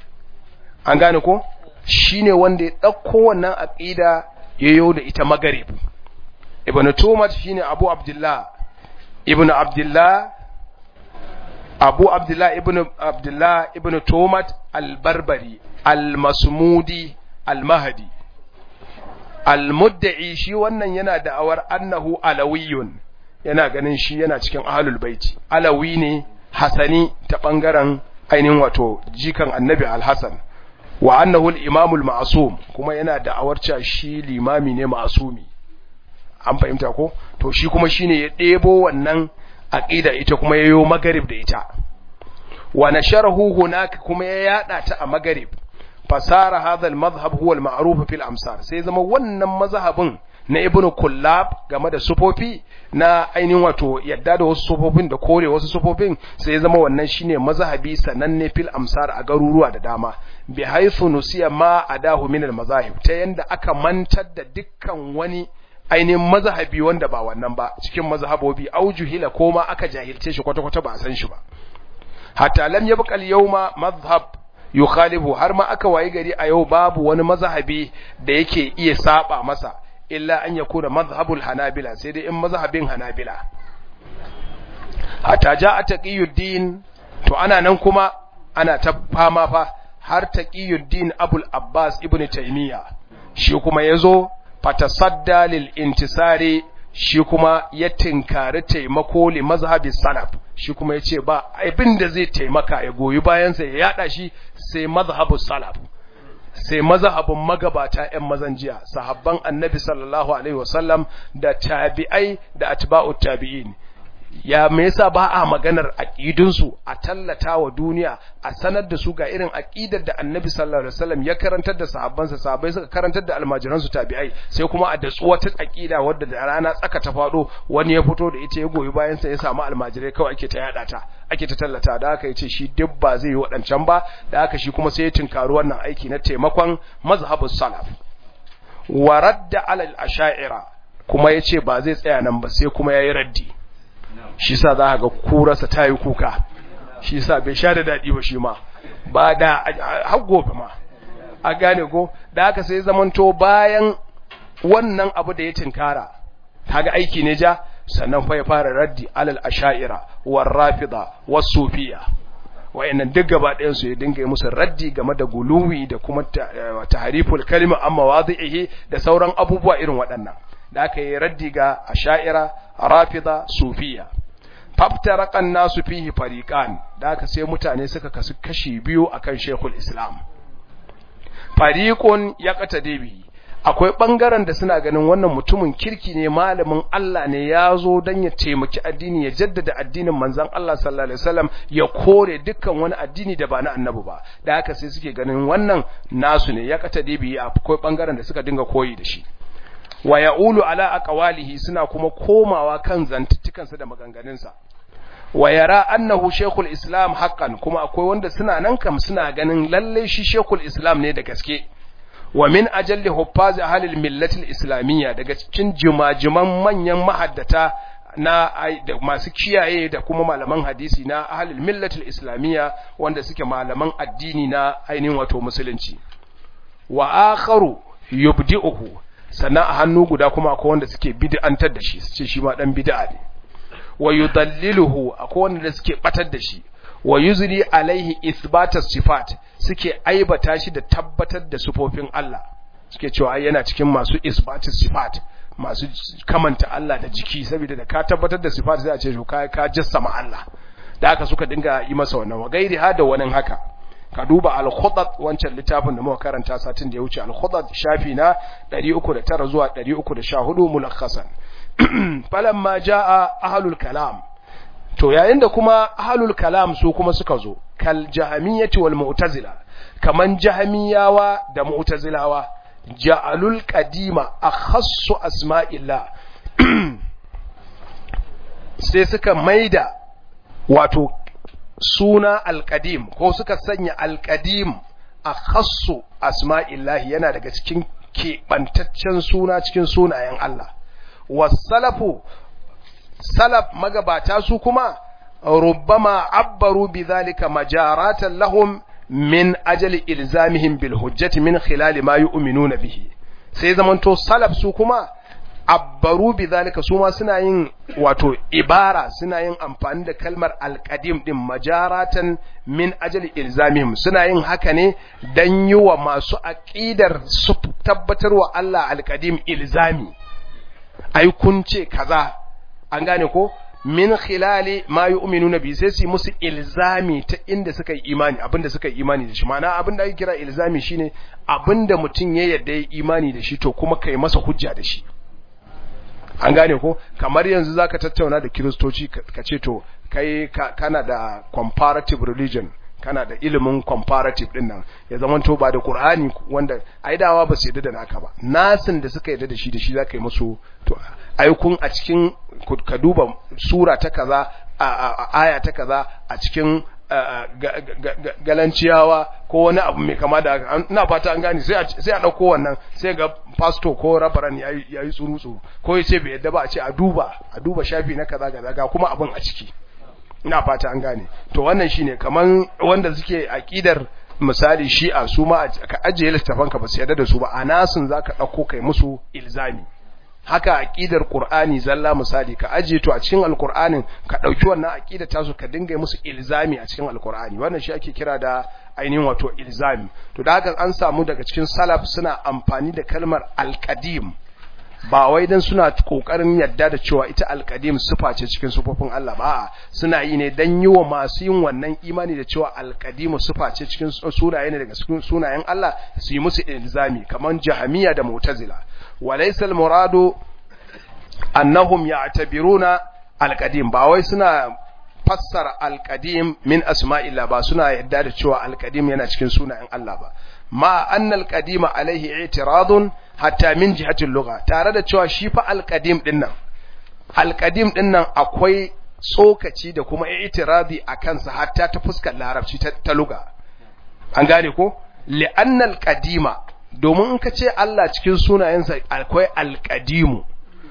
an gane ko shine wanda ya dauko wannan aqida yayo da ita maghrib ibnu tumat shine abu abdullah ibnu abdullah abu abdullah ibnu abdullah ibnu tumat al-barbari al-masmudi al-mahdi al-mudda'i shi wannan yana da'awar annahu alawiyun yana ganin shi yana cikin ahlul baiti alawi ne hasani ta bangaren ainihin wato jikan annabi al-hasan wa annahu al-imam al-ma'sum kuma yana da'awar cewa shi limami ne ma'sumi an fahimta ko to shi kuma shine ya debo wannan aqida ita kuma yayo magarib da ita wa nasharahu hunaka kuma ya yada ta a magarib fasara hadha al-madhhab huwa al-ma'ruf fil amsar sai zama wannan mazhabin na ibn kullab game da sufofi na ainihin wato yadda da wasu sufofin da kore wasu sufofin sai ya zama wannan shine mazhabi sananne fil amsar a garuruwa da dama bi haythu nusiya ma adahu min al mazahib ta yanda aka mantar da dukkan wani ainihin mazhabi wanda ba wannan ba cikin mazhabobi aujuhila ko ma aka jahilce shi kwata kwata ba a san shi ba hatta lam yabqa al yawma madhhab yukhalifu har ma aka wayi gari a yau babu wani mazhabi da yake iya saba masa illa an yakuna mazhabul hanabila sai dai in mazhabin hanabila hatta ja'a taqiyuddin to ana nan kuma ana ta fama fa har taqiyuddin abul abbas ibnu taymiya shi kuma yazo fatasadda lil intisari shi kuma ya tinkari taimako li mazhabi salaf shi kuma yace ba abin da zai taimaka ya goyi bayan sa ya yada shi sai mazhabu salaf sai mazhabin magabata ƴan mazan jiya sahabban annabi sallallahu alaihi wasallam da tabi'ai da atba'u tabi'in ya me yasa ba a maganar aqidun su a tallata wa duniya a sanar da su ga irin aqidar da annabi sallallahu alaihi wasallam ya karantar da sahabbansa sahabbai suka karantar da almajiran su tabi'ai sai kuma a da wata aqida wadda da rana tsaka ta fado wani ya fito da ita ya goyi bayan sa ya samu almajirai kawai ake ta yada ta ake ta tallata da haka yace shi duk ba zai yi wadancan ba da haka shi kuma sai ya tinkari wannan aiki na taimakon mazhabus salaf wa radda ala al-asha'ira kuma ya ce ba zai tsaya nan ba sai kuma ya yi raddi shi sa za ga kurarsa ta yi kuka shi sa bai sha da daɗi ba shi ma ba da har gobe ma a gane ko da haka sai zamanto bayan wannan abu da ya tinkara kaga aiki ne ja sannan fa ya fara raddi alal asha'ira war rafida was sufiya wayannan duk gaba ɗayan su ya dinga musu raddi game da guluwi da kuma tahriful kalima amma wadihi da sauran abubuwa irin waɗannan da aka yi raddi ga asha'ira rafida sufiya fabtaraqan nasu fihi fariqan da aka sai mutane suka kasu kashi biyu akan shekul islam fariqun yaqtadi bihi akwai ɓangaren da suna ganin wannan mutumin kirki ne malamin Allah ne ya zo don ya taimaki addini ya jaddada addinin manzan Allah sallallahu alaihi wasallam ya kore dukkan wani addini da ba na annabi ba da haka sai suke ganin wannan nasu ne ya kata dibi akwai ɓangaren da suka dinga koyi da shi wa ya'ulu ala aqwalihi suna kuma komawa kan zantuttukansa da maganganunsa wa yara annahu shaykhul islam haqqan kuma akwai wanda suna nan kam suna ganin lalle shi shaykhul islam ne da gaske wa min ajalli huffazi ahlil millatil islamiyya daga cikin jimajiman manyan mahaddata na da masu kiyaye da kuma malaman hadisi na ahlil millatil islamiyya wanda suke malaman addini na ainihin wato musulunci wa akharu yubdi'uhu sannan a hannu guda kuma akwai wanda suke bid'antar da shi su ce shi ma dan bid'a ne wa yudalliluhu akwai wanda suke batar da shi wa yuzri alaihi ithbatas sifat suke aibata shi da tabbatar da sifofin Allah suke cewa ai yana cikin masu isbatus sifat masu kamanta Allah da jiki saboda da ka tabbatar da sifat sai a ce ka ka jassama Allah da haka suka dinga yi masa wannan wa gairi hada wani haka ka duba al-khudat wancan littafin da muka karanta satin da ya wuce al-khudat shafi na 309 zuwa 314 mulakhasan falamma jaa ahlul kalam to yayin da kuma ahlul kalam su kuma suka zo kal jahamiyyati wal mu'tazila kaman jahamiyawa da mu'tazilawa ja'alul qadima akhassu asma'illah sai suka maida wato suna alqadim ko suka sanya alqadim akhassu asma'illah yana daga cikin keɓantaccen suna cikin sunayen Allah wasalafu salaf magabata su kuma rubbama abbaru bidhalika majaratan lahum min ajali ilzamihim bil hujjati min khilal ma yu'minuna bihi sai zamanto salaf su kuma abbaru bidhalika su ma suna yin wato ibara suna yin amfani da kalmar alqadim din majaratan min ajali ilzamihim suna yin haka ne dan yi wa masu aqidar su tabbatarwa Allah alqadim ilzami ai kun ce kaza an gane ko min khilali ma yu'minuna bi sai su musu ilzami ta inda suka yi imani abinda suka yi imani da shi ma'ana abinda ake kira ilzami shine abinda mutum ya yarda ya imani da shi to kuma kai masa hujja da shi an gane ko kamar yanzu zaka tattauna da kiristoci ka ce to kai kana da comparative religion kana da ilimin comparative din nan ya zama to ba da Qur'ani wanda aidawa ba su yadda da naka ba nasin da suka yadda da shi da shi zaka yi musu to aikun a cikin ka duba sura ta kaza a aya ta kaza a cikin galanciyawa ko wani abu mai kama da ina fata an gani sai a ɗauko wannan sai ga pastor ko rabaran ya yi tsuru-tsuru ko ya ce bai yadda ba a ce a duba a duba shafi na kaza ga ga kuma abin a ciki ina fata an gane to wannan shine kaman wanda suke aqidar misali shi'a su ma ka ajiye littafan ka ba su yarda da su ba anasun zaka dauko kai musu ilzami haka aqidar qur'ani zalla misali ka ajiye to a cikin alqur'anin ka dauki wannan aqida ta su ka dinga musu ilzami a cikin alqur'ani wannan shi ake kira da ainihin wato ilzami to da haka an samu daga cikin salaf suna amfani da kalmar alqadim ba wai dan suna kokarin yadda da cewa ita alqadim sifa ce cikin sufofin Allah ba suna yi ne dan yi wa masu yin wannan imani da cewa alqadim sifa ce cikin sunaye ne daga cikin sunayen Allah su yi musu ilzami kaman jahamiya da mu'tazila walaysa almuradu annahum ya'tabiruna alqadim ba wai suna fassara alqadim min asma'illah ba suna yadda da cewa alqadim yana cikin sunayen Allah ba ma anna alqadima alaihi i'tiradun hatta min jihatil lugha tare da cewa shi fa alqadim din nan alqadim din nan akwai tsokaci da kuma i'tiradi akan sa hatta ta fuskar larabci ta, ta lugha an gane ko li'anna alqadima domin in ka ce Allah cikin sunayensa akwai alqadimu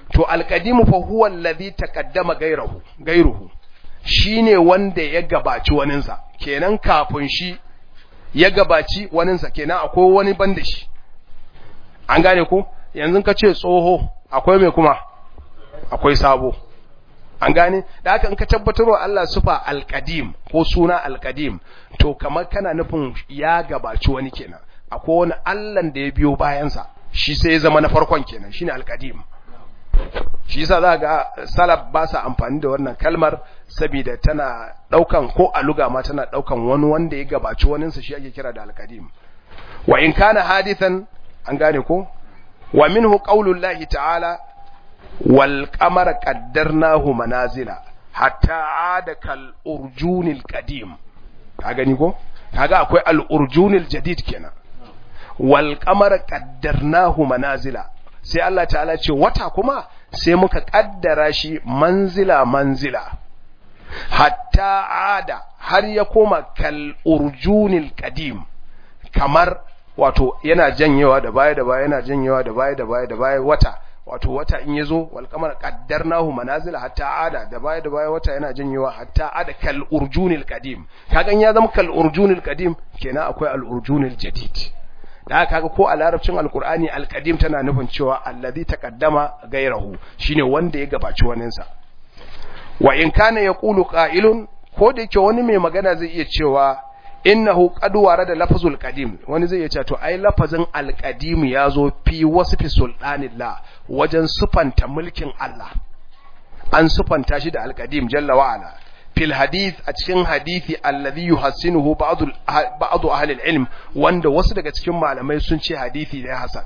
to alqadimu fa huwa alladhi taqaddama ghayruhu ghayruhu shine wanda ya gabaci waninsa kenan kafin shi ya gabaci waninsa kenan akwai wani banda shi an gane ko yanzu ka ce tsoho akwai mai kuma akwai sabo an gane da haka in ka tabbatar wa Allah sufa alqadim ko suna alqadim to kamar kana nufin ya gabaci wani kenan akwai wani Allah da ya biyo bayansa shi sai ya zama na farkon kenan shine alqadim shi yasa za ga salaf ba sa amfani da wannan kalmar saboda tana daukan ko a luga ma tana daukan wani wanda ya gabaci waninsa shi ake kira da alqadim wa in kana hadithan an gane ko wa minhu qaulullahi ta'ala wal qamara qaddarnahu manazila hatta ada kal urjunil qadim ka gani ko kaga akwai al urjunil jadid kenan wal qamara qaddarnahu manazila sai Allah ta'ala ce wata kuma sai muka kaddara shi manzila manzila hatta ada har ya koma kal urjunil qadim kamar wato yana janyewa da baya da baya yana janyewa da baya da baya da baya wata wato wata in yazo wal qamar qaddarnahu manazila hatta ada da baya da baya wata yana janyewa hatta ada kal urjunil qadim kagan ya zama kal urjunil qadim kenan akwai al urjunil jadid da kaga ko a larabcin alqur'ani al qadim tana nufin cewa allazi taqaddama gairahu shine wanda ya gabaci waninsa wa in kana yaqulu qa'ilun ko da yake wani mai magana zai iya cewa innahu qad warada lafzul qadim wani zai yace to ai lafazin alqadim yazo fi wasfi sultanillah wajen sufanta mulkin Allah an sufanta shi da alqadim jalla wa ala fil hadith a cikin hadisi alladhi yuhassinuhu ba'd ba'd ahli ilm wanda wasu daga cikin malamai sun ce hadisi ne hasan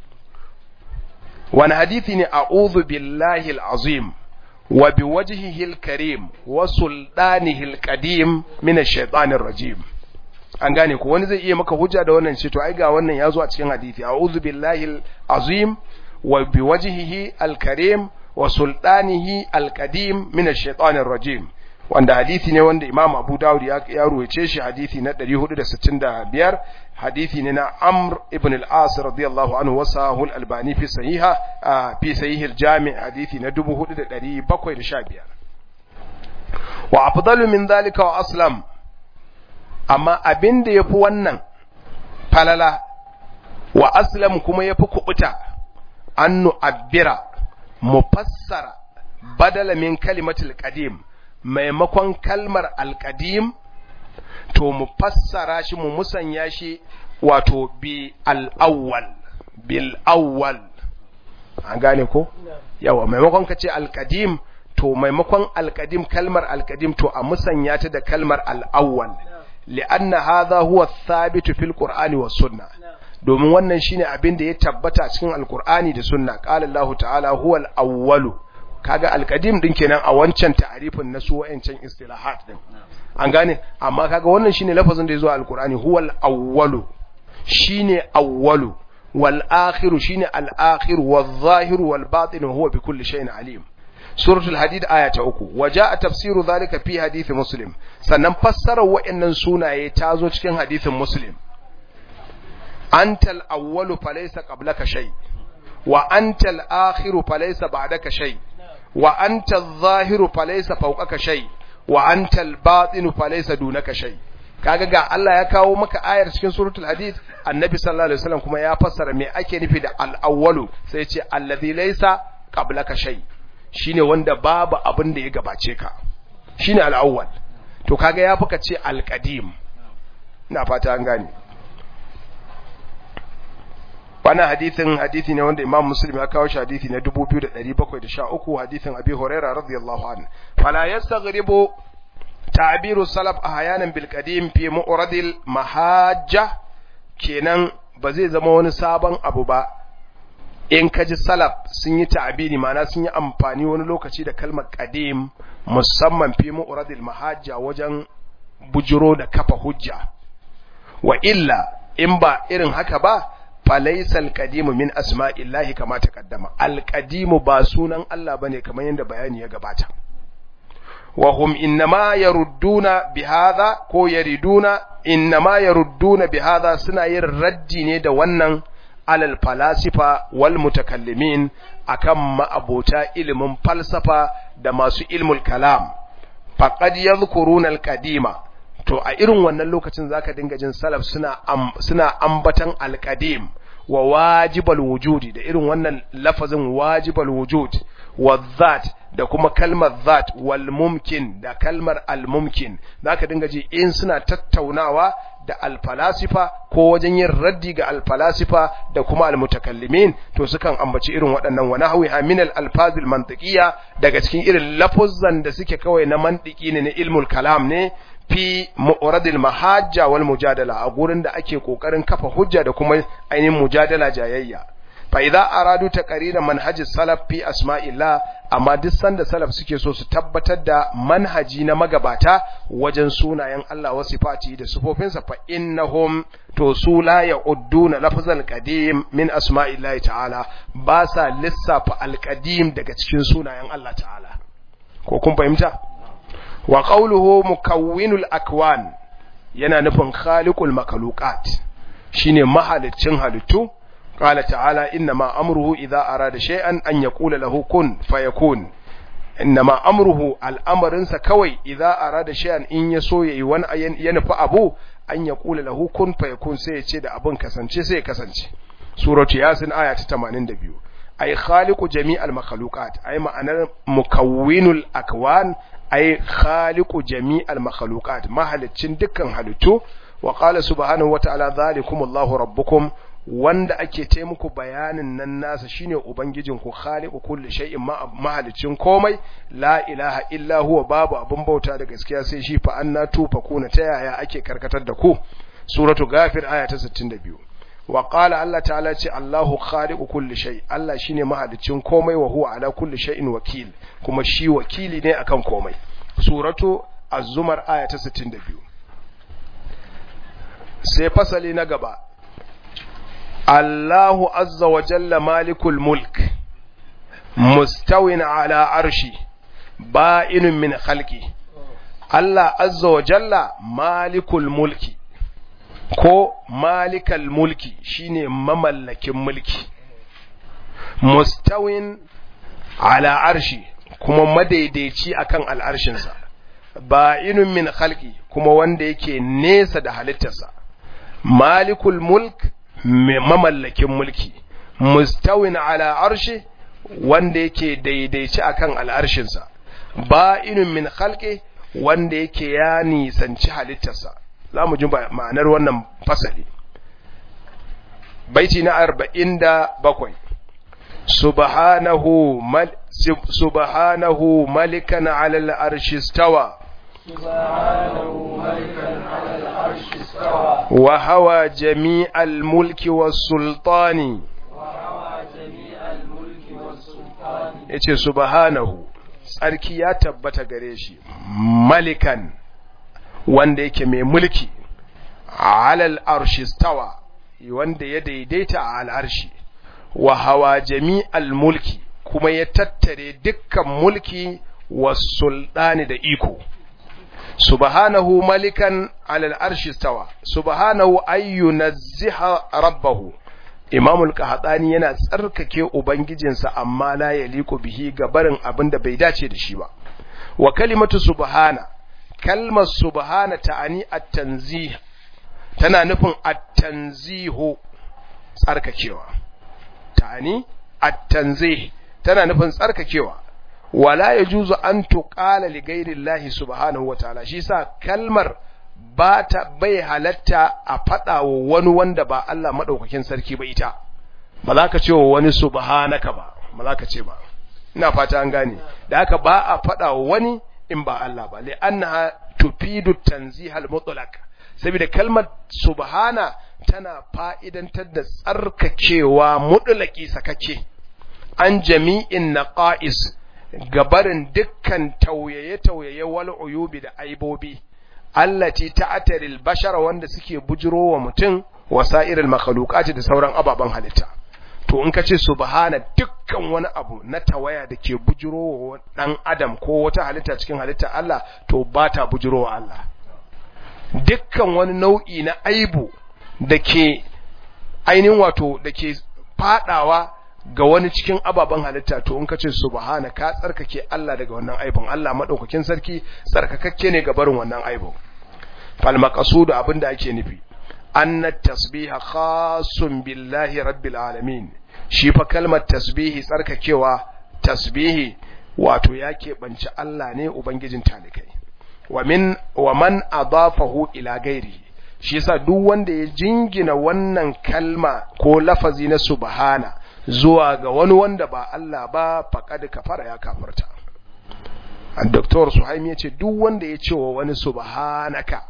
wani hadisi ne a'udhu billahi alazim wa biwajhihi alkarim wa sultanihi alqadim min ash-shaytanir rajim an gane ko wani zai iya maka hujja da wannan ce to ai ga wannan yazo a cikin hadisi a'udhu billahi azim wa biwajhihi alkarim wa sultanihi alqadim min ash-shaytanir rajim wanda hadisi ne wanda Imam Abu Dawud ya, ya ruwaice shi hadisi na 465 hadisi ne na Amr ibn al-As radiyallahu anhu wa sahul albani fi sahiha fi sahih al-jami' hadisi na 4715 wa afdalu min dhalika wa aslam amma abin da ya fi wannan falala wa aslam kuma ya fi kubuta an nu'abbira mu fassara badala min kalimatul qadim maimakon kalmar alqadim to mu fassara shi mu musanya shi wato bi al-awwal bil awwal an gane ko yawa maimakon ka ce alqadim to maimakon alqadim kalmar alqadim to a musanya ta da kalmar al-awwal li'anna hadha huwa thabitu fil qur'ani was sunna domin wannan shine abin da ya tabbata cikin alqur'ani da sunna qala Allah ta'ala huwa al-awwalu kaga alqadim din kenan a wancan ta'arifin na su wayancan istilahat din an gane amma kaga wannan shine lafazin da yazo a alqur'ani huwa al-awwalu shine awwalu wal akhiru shine al-akhir wal zahir wal batin huwa bi kulli shay'in alim suratul hadid aya ta uku waja tafsiru zalika fi hadisi muslim sannan fassarar wa'annan sunaye ta zo cikin hadisin muslim antal awwalu falaysa qablaka shay wa antal akhiru falaysa ba'daka shay wa antal zahiru falaysa fawqaka shay wa antal batinu falaysa dunaka shay kaga ga Allah ya kawo maka ayar cikin suratul hadid annabi sallallahu alaihi wasallam kuma ya fassara me ake nufi da al awwalu sai ya ce alladhi laysa qablaka shay shine wanda babu abin da ya gabace ka shine al-awwal to kaga ya fuka ce al-qadim ina fata an gane wannan hadisin hadisi ne wanda Imam Muslim ya kawo shi hadisi na 2713 hadisin Abi Huraira radiyallahu anhu fala yastaghribu ta'biru salaf ahyanan bil qadim fi mu'radil mahajja kenan ba zai zama wani sabon abu ba in ka ji salaf sun yi ta'abiri ma'ana sun yi amfani wani lokaci da kalmar qadim musamman fi mu'radil mahajja wajen bujiro da kafa hujja wa illa in ba irin haka ba falaysa alqadim min asma'illahi kama taqaddama alqadim ba sunan Allah bane kamar yadda bayani ya gabata wa hum innama yarudduna bihadha ko yariduna innama yarudduna bihadha suna yin raddi ne da wannan alal falasifa wal mutakallimin akan ma'abota ilimin falsafa da masu ilmul kalam faqad yadhkuruna al-qadima to a irin wannan lokacin zaka dinga jin salaf suna suna ambatan al-qadim wa wajibal wujudi da irin wannan lafazin wajibal wujud wa dhat da kuma kalmar dhat wal mumkin da kalmar al mumkin zaka dinga ji in suna tattaunawa da alfalasifa ko wajen yin raddi ga alfalasifa da kuma almutakallimin to sukan ambaci irin waɗannan wa nahwiha min al-alfazil mantiqiyya daga cikin irin lafuzan da suke kawai na mantiki ne na ilmul kalam ne fi mu'radil mahajja wal mujadala a gurin da ake kokarin kafa hujja da kuma ainihin mujadala jayayya fa idza aradu taqrira manhajis salaf fi asma'illah amma duk sanda salaf suke so su tabbatar da manhaji na magabata wajen sunayen Allah wa sifati da sifofinsa fa innahum to su la ya'udduna lafzal qadim min asma'illahi ta'ala ba sa lissafa alqadim daga cikin sunayen Allah ta'ala ko kun fahimta wa qawluhu mukawwinul akwan yana nufin khaliqul makhluqat shine mahaliccin halittu قال تعالى إنما أمره إذا أراد شيئا أن يقول له كن فيكون إنما أمره الأمر كوي إذا أراد شيئا إن يسوي يوان ينفع أبو أن يقول له كن فيكون سيتشد أبن كسنشي سيكسنشي سورة ياسين آية 82 أي خالق جميع المخلوقات أي معنى مكون الأكوان أي خالق جميع المخلوقات ما هلتشن دكا هلتو وقال سبحانه وتعالى ذلكم الله ربكم wanda ake ce muku bayanin nan nasa shine ubangijin ku khaliqu kulli shay'in mahalicin komai la ilaha illa huwa babu abun bauta da gaskiya sai shi fa anna tufa kuna ta yaya ake karkatar da ku suratu ghafir aya ta 62 wa qala Allah ta'ala ce Allahu khaliqu kulli shay Allah shine mahalicin komai wa huwa ala kulli shay'in wakil kuma shi wakili ne akan komai suratu az-zumar aya ta 62 sai fasali na gaba الله عز وجل مالك الملك مستو على عرشي بائن من خلقي الله عز وجل مالك الملك ko malikal mulki shine mamallakin mulki mustawin ala arshi kuma madaidaici akan al'arshinsa ba'inun min khalqi kuma wanda yake nesa da halittarsa malikul mulk mamallakin mulki mustawin ala arshi wanda yake daidaici akan al'arshinsa ba'inun min khalqi wanda yake ya nisanci halittarsa za mu ji ma'anar wannan fasali baiti na arba'in da bakwai subhanahu mal subhanahu malikan ala al'arshi stawa سبحانه ملكا على العرش استوى وهوى جميع الملك والسلطان وهوى جميع الملك والسلطان yace subhanahu tsarki ya tabbata gare shi malikan wanda yake mai mulki alal arshi stawa wanda ya daidaita a al'arshi wa hawa jami'al mulki kuma ya tattare dukkan mulki wa sultani da iko subhanahu malikan alal arshi stawa subhanahu ayyu nazziha rabbahu imamul qahtani yana tsarkake ubangijinsa amma la yaliqu bihi ga barin abin da bai dace da shi ba wa kalimatu subhana kalmar subhana ta'ani at-tanzih tana nufin at-tanzihu tsarkakewa ta'ani at-tanzih tana nufin tsarkakewa wala yajuzu an tuqala li ghairi llahi subhanahu wa ta'ala shi sa kalmar ba ta bai halatta a faɗa wa wani wanda ba Allah maɗaukakin sarki ba ita ba za ka ce wa wani subhanaka ba ba za ka ce ba ina fata an gane da haka ba a faɗa wa wani in ba Allah ba li annaha tufidu tanzihal mutlaq saboda kalmar subhana tana fa'idantar da tsarkakewa mutlaqi sakake an jami'in naqais gabarin dukkan tauyaye-tauyaye wal uyubi da aibobi allati ta'taril bashara wanda suke bujiro wa mutum wasa'iril makhluqati da sauran ababan halitta to in kace subhana dukkan wani abu na tawaya da ke bujiro wa dan adam ko wata halitta cikin halitta Allah to ba ta bujiro wa Allah dukkan wani nau'i na aibu da ke ainihin wato da ke fadawa ga wani cikin ababen halitta to in ka ce subhana ka tsarkake Allah daga wannan aibin Allah madaukakin sarki tsarkakakke ne ga barin wannan aibin fal maqsudu abinda ake nufi anna tasbiha khasun billahi rabbil alamin shi fa kalmar tasbihi tsarkakewa tasbihi wato ya keɓanci Allah ne ubangijin talikai wa min wa man adafahu ila gairihi shi yasa duk wanda ya jingina wannan kalma ko lafazi na subhana zuwa ga wani wanda ba Allah ba faqad kafara ya kafirta Dr. Suhaimi ya ce duk wanda ya ce wa wani subhanaka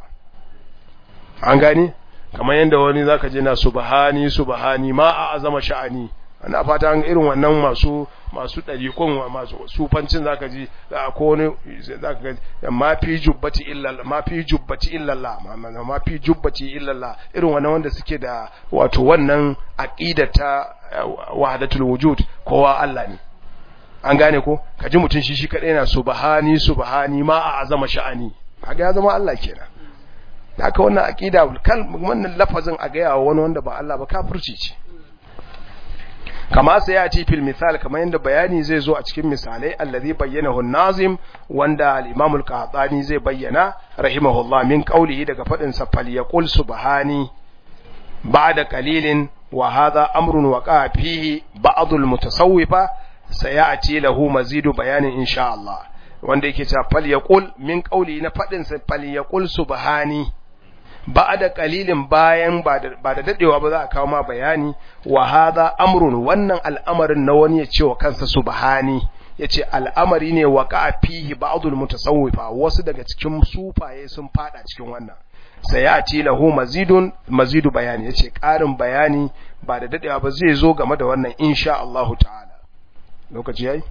an gani kamar yadda wani zaka je na subhani subhani ma a azama sha'ani ana fata an irin wannan masu masu ɗariƙon masu sufancin zaka ji ko wani zaka ga ma fi jubbati illa ma fi jubbati illa Allah ma fi jubbati illa Allah irin wannan wanda suke da wato wannan aqida ta wahdatul wujud kowa Allah ne an gane ko kaji mutun shi shi kadai na subhani subhani ma a azama sha'ani kaga ya zama Allah kenan haka wannan aqida wannan lafazin a ga yawa wani wanda ba Allah ba kafirci ce kama sai ya ce fil misal kamar yadda bayani zai zo a cikin misalai allazi bayyanahu an-nazim wanda al-imam al-qahtani zai bayyana rahimahullah min qawlihi daga fadin sa fal yaqul subhani ba'da qalilin wa hadha amrun waqa fihi ba'd al-mutasawwifa sayati lahu mazidu bayanin insha Allah wanda yake cewa fal yaqul min qawli na fadin sa fal yaqul subhani ba da kalilin bayan ba da dadewa ba za a kawo ma bayani wa hadha amrun wannan al'amarin na wani ya ce wa kansa subhani yace al'amari ne wa ka fihi ba'dul mutasawwifa wasu daga cikin sufaye sun fada cikin wannan sayati lahu mazidun mazidu bayani yace karin bayani ba da dadewa ba zai zo game da wannan insha Allah ta'ala lokaci yayi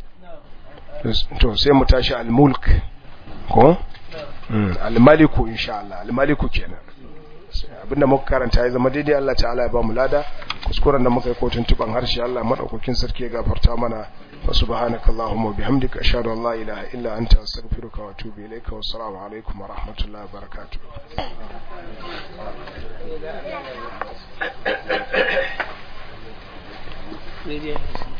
to sai mu tashi al-mulk ko al-maliku insha Allah al-maliku kenan abinda muka karanta ya zama daidai Allah ta'ala ya ba mu lada kuskuren da muka yi kotun tuban harshe Allah madaukakin sarki ya gafarta mana wa subhanakallahumma wa bihamdika ashhadu an la ilaha illa anta astaghfiruka wa atubu ilayka wa assalamu alaikum wa rahmatullahi wa barakatuh Media.